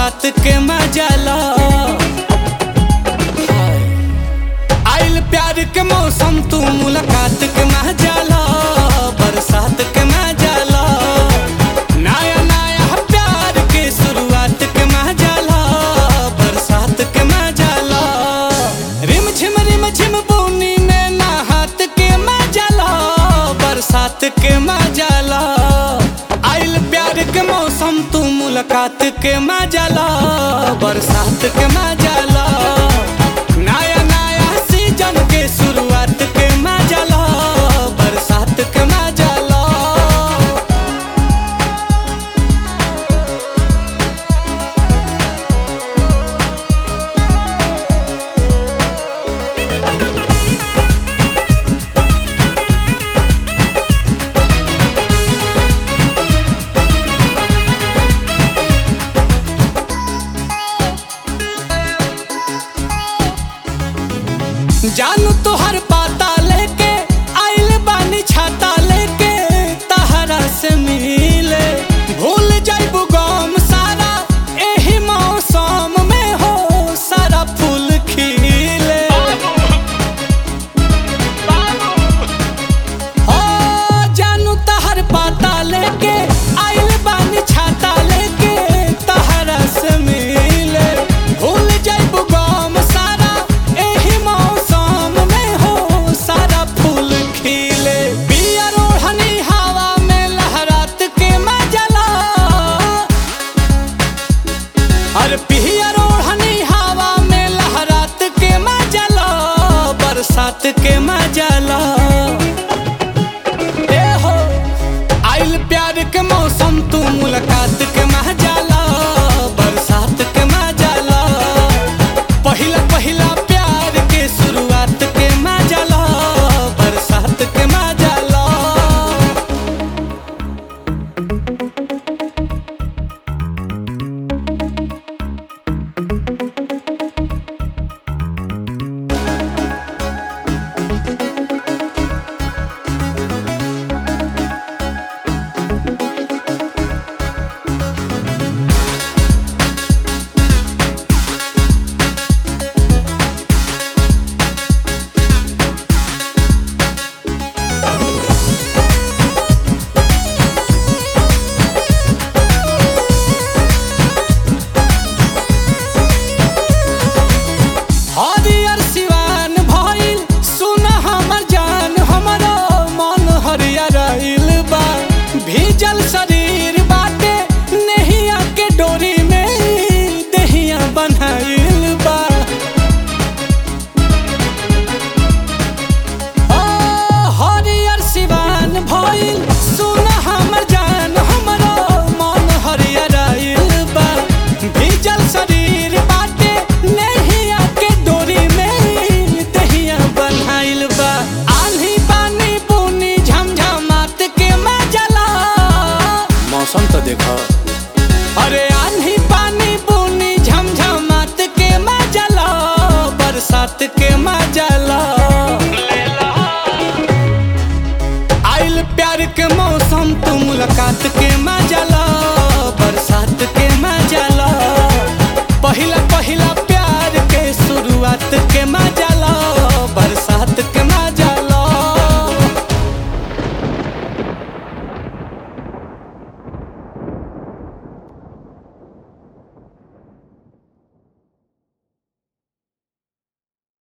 मुलाकात के मजाला आइल प्यार के मौसम तू मुलाकात के मजाला बरसात के मजाला नया नया प्यार के शुरुआत के मजाला बरसात के मजाला रिम झिम रिम झिम बूनी में नहात के मजाला बरसात के मजाला आइल प्यार के मौसम तू मुलाकात के मजाला बरसात के मजाला नया नया सीजन के शुरुआत के मजाला बरसात के मजाला जानू तोहर पाता लेके आइल बानी छाता लेके तहरा से मिले भूल जाइबू गम सारा एही मौसम में हो सारा फूल खिले हो जानू तहर पाता लेके आइल बानी छाता लेके तहरा से मिले भूल जाइबू गम सारा एही मौसम में हो सारा फूल खिले बिया रोहनी हवा में लहरात के मजला अरे पिया रोहनी हवा में लहरात के मजला बरसात के मजला